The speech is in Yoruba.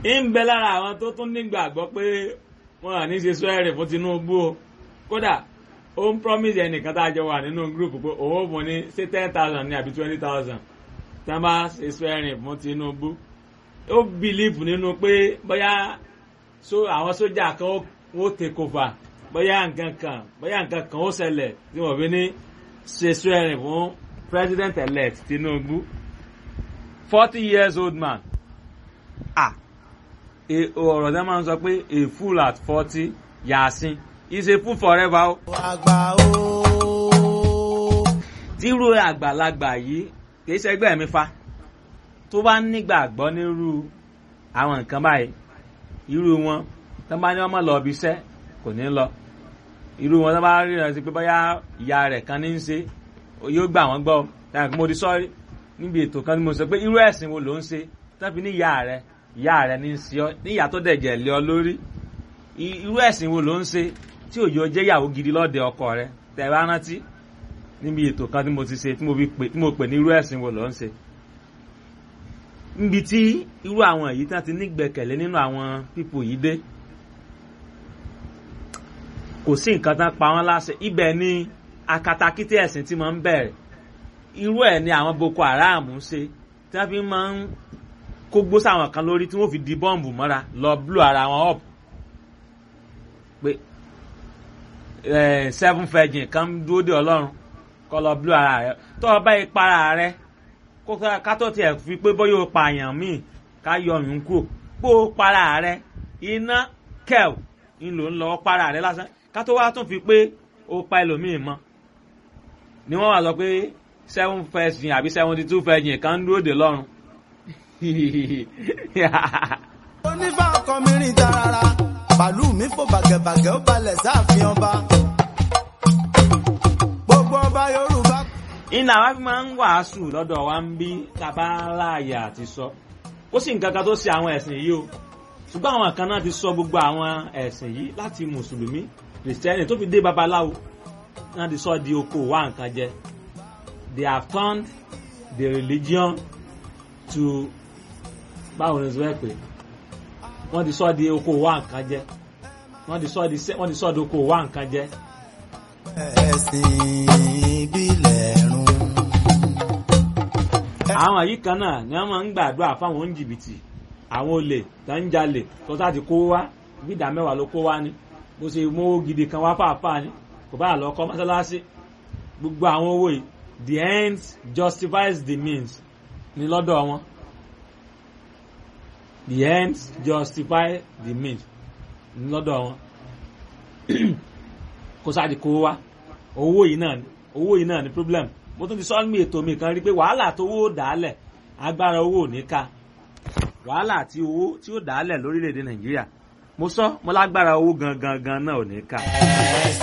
ń bẹ lára àwọn tó tún nígbàgbọ́ pé wọn à ní ṣe swearing fún Tinubu o kódà ó ń promise ẹnìkan tá a jọ wà nínú group pé òun ò fún ní ṣé ten thousand ní àbí twenty thousand tí wọ́n bá ṣe swearing fún Tinubu ó believe nínú pé bóyá àwọn sójà kan ó take over bóyá nǹkan kan bóyá nǹkan kan ó ṣẹlẹ̀ tí wọ́n fi ní ṣe swearing fún president elect Tinubu forty years old man ah ọ̀rọ̀ tẹ́ máa ń sọ pé a fool at forty yàásín is a fool forever o. àgbà o. tírú àgbàlagbà yìí kì í ṣẹgbẹ́ mi fa tó bá nígbàgbọ́ nírú àwọn nǹkan báyìí irú wọn tó bá ní ọmọ lọ ibi iṣẹ́ kò ní lọ irú wọn tó bá rí rẹ sí pé bóyá ìyá rẹ̀ kan ní í ṣe yóò gbà wọ́n gbọ́ táwọn kí mo di sọ́ọ́rí níbi ètò kan tí mo sọ pé irú ẹ̀sìn wo ló ń ṣe tó fi ní ìyá rẹ̀ ìyá rẹ̀ ní í ṣe ọ ní ìyá tó dẹ̀jẹ̀ lé ọ lórí irú ẹ̀sìn wo ló ń ṣe tí òjò jẹ́ ìyàwó gidi lọ́dẹ ọkọ rẹ̀ tẹ̀ bá rántí níbi ètò kan tí mo ti ṣe tí mo pè ní irú ẹ̀sìn wo ló ń ṣe níbi tí irú àwọn èyí tí wọ́n ti nígbẹ̀kẹ̀lé nínú àwọn pípò yìí dé kò sí nǹkan tán pa wọ́n láṣẹ ibẹ̀ ni akatakítí ẹ̀sìn tí mo ń bẹ̀rẹ̀ irú ẹ̀ ni àwọn Boko Haram ń ṣe tí wọ́n fi máa ń kó gbó sáwọn kan lórí tí wọ́n fi di bọ́ǹbù mọ́ra lọ blú ara wọn up pé seven virgin kan dúró de ọlọ́run kọ́ lọ blú ara rẹ tó o bá yí para rẹ ká tó tiẹ̀ fi pé bóyá o pààyàn míì ká yọ ọyún kúrò pé o para rẹ iná kẹ́ẹ̀ ń lò ń lọ para rẹ lásán ká tó wá tún fi pé o pa ẹlòmíì mọ́ ni wọ́n wá sọ pé seven virgin àbí seventy two virgin kan dúró de lọ́run onífà ọkọ mi rìn tarara bàálù mi fò bàgẹ̀bàgẹ̀ ó balẹ̀ sáàfin ọba gbogbo ọba yorùbá. iná wa fi máa ń wàásù lọ́dọ̀ wa ń bí kábàláyà àti sọ ó sì nǹkan kan tó ṣe àwọn ẹ̀sìn yìí o ṣùgbọ́n àwọn kan náà ti sọ gbogbo àwọn ẹ̀sìn yìí láti mùsùlùmí kìrìsìtẹ́nì tó fi dé babaláwo náà ti sọ di oko wa nǹkan jẹ they have turned the religion to báwo ni sọ pé wọ́n ti sọ di oko wa nǹkan jẹ wọ́n ti sọ di wọ́n ti sọ di oko wa nǹkan jẹ. ẹ̀sìn ìbílẹ̀ run. àwọn yìí kan náà ni wọ́n máa ń gbàdúrà fáwọn oníjìbìtì àwọn olè tó ń jalè tó sáà ti kó wá bí ìdá mẹ́wàá ló kó wá ni bó ṣe mówó gidi kan wá fàáfàá ni kò bá lọ kọ́ mọ́sálásí gbogbo àwọn owó yìí the end justifies the means ní lọ́dọ̀ wọn the ends justify the means lọ́dọ̀ wọn kó sáàdì kó wá owó yìí náà ni owó yìí náà ni problem mo tún ti sọ mi ètò mi kan rí pé wàhálà tó owó dàálẹ̀ agbára owó ò ní ká wàhálà tí owó tí ó dàálẹ̀ lórílẹ̀‐èdè nàìjíríà mo sọ mo lágbára owó gangan gan náà ò ní ká.